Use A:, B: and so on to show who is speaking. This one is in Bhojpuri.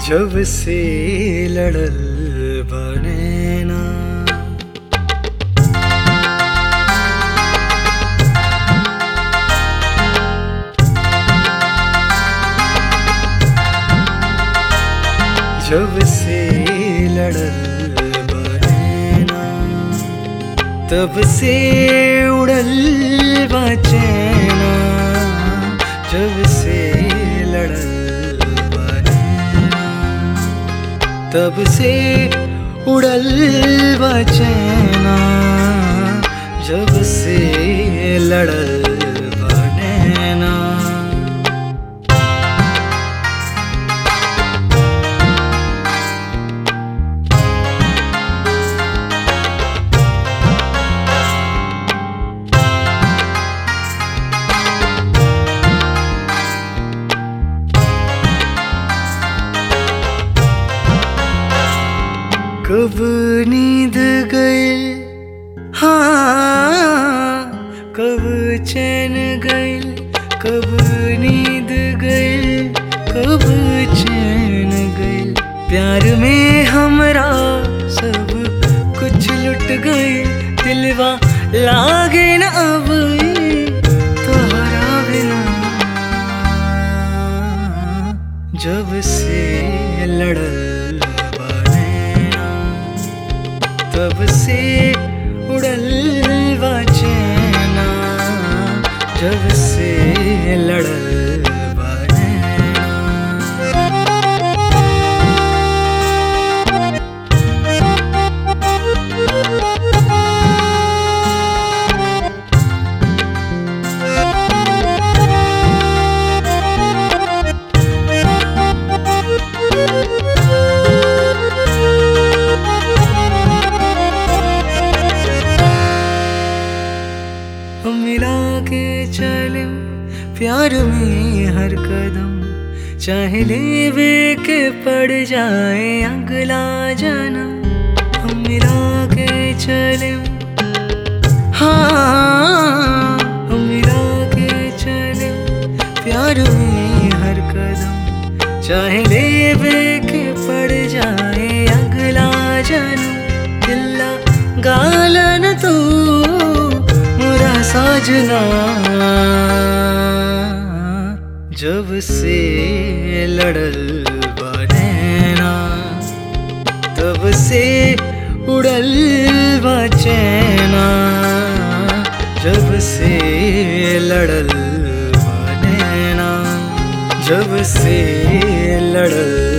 A: जब से लड़ल बनेना जब से लड़ल बनेना तब से उड़ल बचेना जब से लड़ल बनेना तब से उड़ल बचेना जब से लड़ल बनेना कब नींद गए हाँ कब चैन गए कब नींद गए कब चैन गए प्यार में हमरा सब कुछ लुट गए दिलवा लागे न अब तोहरा बिना जब से लड़ल बनेना तब से उड़ल बचेना जब से लड़ल बनेना हम मिला के चले प्यार में हर कदम चाहे लेवे के पड़ जाए अगला जन्म हम मिला के चले हाँ हम मिला के चले प्यार में हर कदम चाहे लेवे के पड़ जाए अगला जन्म दिल्ला गालन तू मुरा साजना जब से लड़ल बनेना तब से उड़ल बचेना जब से लड़ल बनेना जब से लड़ल